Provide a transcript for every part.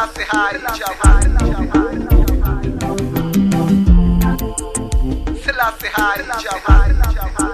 Selassie High Java. Selassie High Java.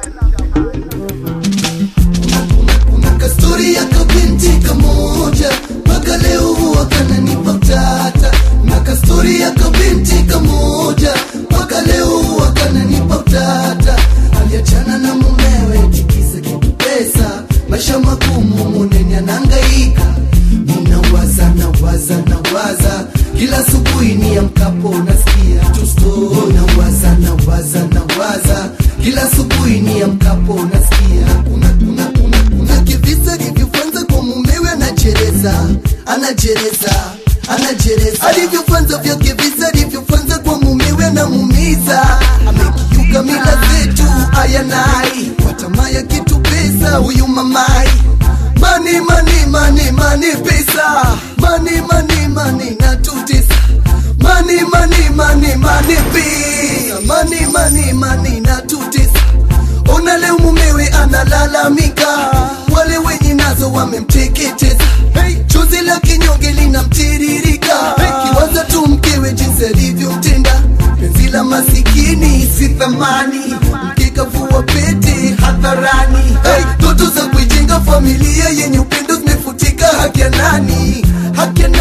Kuna kastori ya kabinti kamoja mpaka leo huwa kananipa utata. Na kastori ya kabinti kamoja mpaka leo huwa kananipa utata. Aliachana na mumewe tikisa kitu pesa, maisha magumu muneni anahangaika. Ninawaza nawaza nawaza kila asubuhi ni amkapo nasikia tu story. Nawaza nawaza nawaza kila asubuhi ni amkapo nasikia kuna kuna kuna kuna kivisa vilivyofanza kwa mumewe anajereza anajereza anajereza alivyofanza vya kivisa alivyofanza kwa mumewe anamumiza amekiuka mila zetu ayanai kwa tamaa ya kitu pesa huyu mamai mani mani mani mani pesa mani mani mani natutisa mani mani mani mani pesa mani mani mani natutisa ona leo mumewe analalamika wale wenye nazo wamemteketeza hey, chozi la kinyonge linamtiririka hey, kiwaza tu mkewe jinsi alivyotenda penzi la masikini si thamani mkikavua pete hadharani hey, ndoto za kuijenga familia yenye upendo zimefutika haki ya nani haki ya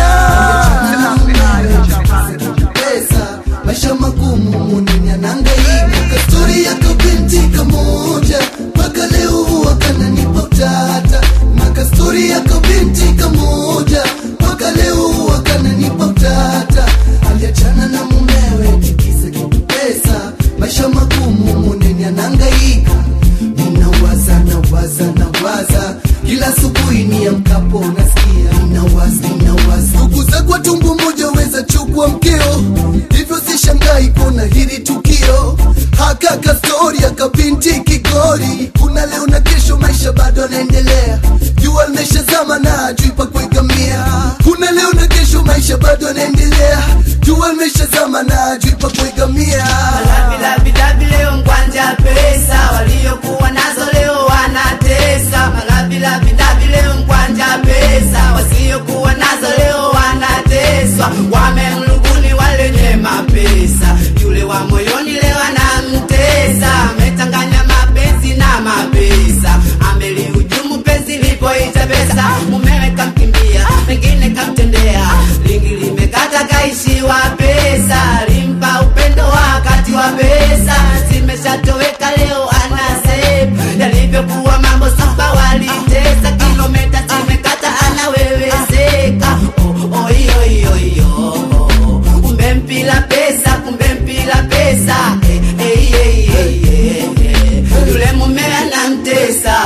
nani pesa maisha magumu munini anangaika kastori ya kabinti kamoja mpaka leo huwa kananipa utata na kastori ya kabinti kamoja mpaka leo huwa kananipa utata aliachana na mumewe tikisa kitu pesa maisha magumu munini anangaika ninawaza nawaza nawaza kila asubuhi ni amkapo nasikia ninawaza ninawaza ndugu kwa tumbo moja weza chukua mkeo hivyo sishangai kuona hili tukio haka kastori akabinti kigori kuna leo na kesho maisha bado anaendelea jua limeshazama na ajui pa kuegamia kuna leo na kesho maisha bado anaendelea jua limeshazama na ajui pa kuegamia Malavidavi leo mkwanja pesa waliokuwa nazo leo wanatesa. Malavidavi leo mkwanja pesa wasiokuwa nazo leo wanateswa. Wamemluguni wale wenye mapesa, yule wa moyoni leo anamtesa. Ametanganya mapenzi na mapesa, amelihujumu penzi lipoita pesa. Mumewe kamkimbia, pengine kamtendea, lingi limekata kaishiwa pesa, limpa upendo wakati wa pesa zimeshatoweka leo anasema yalivyokuwa mambo saba walitesa kilometa zimekata anawewezeka oh, oh, iyo, iyo, iyo. kumbe mpila pesa kumbe mpila pesa eh, eh, eh, eh, eh. yule mume anamtesa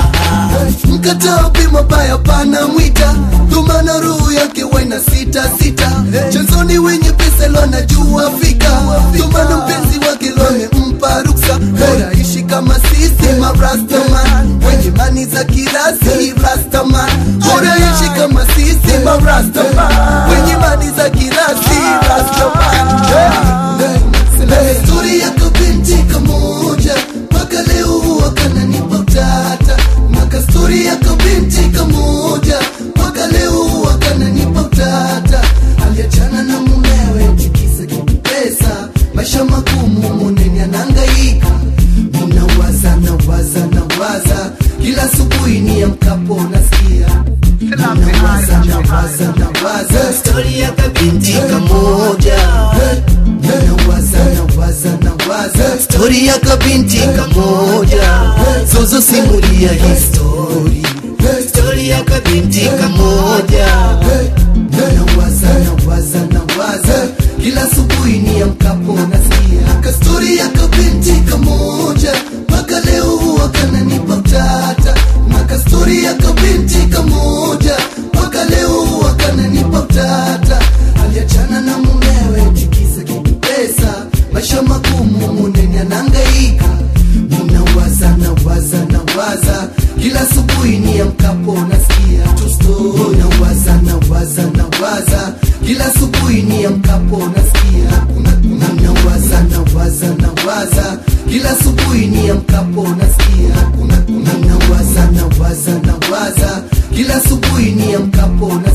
mkataa bima baya pana mwita dhumana roho yake waina sita sita chanzoni wenye pesa lo anajua fika dhumana mpenzi wake lo amempa ruksa bora ishi kama sisi marastaman wenye mani za kirasi rastaman bora ishi kama sisi marastaman wenye mani za kirasi rastaman Stori yako binti kamoja mpaka leo huwa kananipa utata Maka stori yako binti kamoja mpaka leo huwa kananipa utata Aliachana na mumewe tikisa kitu pesa maisha magumu muneni anangaika Ninawaza nawaza nawaza kila asubuhi ni amkapo nasikia Ninawaza nawaza nawaza stori ya kabinti kamoja nawaza nawaza nawaza stori ya kabinti kamoja zozo simulia histori stori ya kabinti kamoja nawaza nawaza nawaza kila asubuhi ni amkapo nasikia kastori ya kabinti kamoja mpaka leo huwa kananipa utata maka stori ya kabinti kamoja mpaka leo huwa kananipa utata aliachana na mumewe tikisa kitu pesa maisha magumu muneni anangaika ninawaza nawaza nawaza kila asubuhi ni amkapo nasikia tu story nawaza nawaza nawaza kila asubuhi ni amkapo nasikia kuna kuna nawaza nawaza nawaza kila asubuhi ni amkapo nasikia kuna kuna nawaza nawaza nawaza kila asubuhi ni amkapo nasikia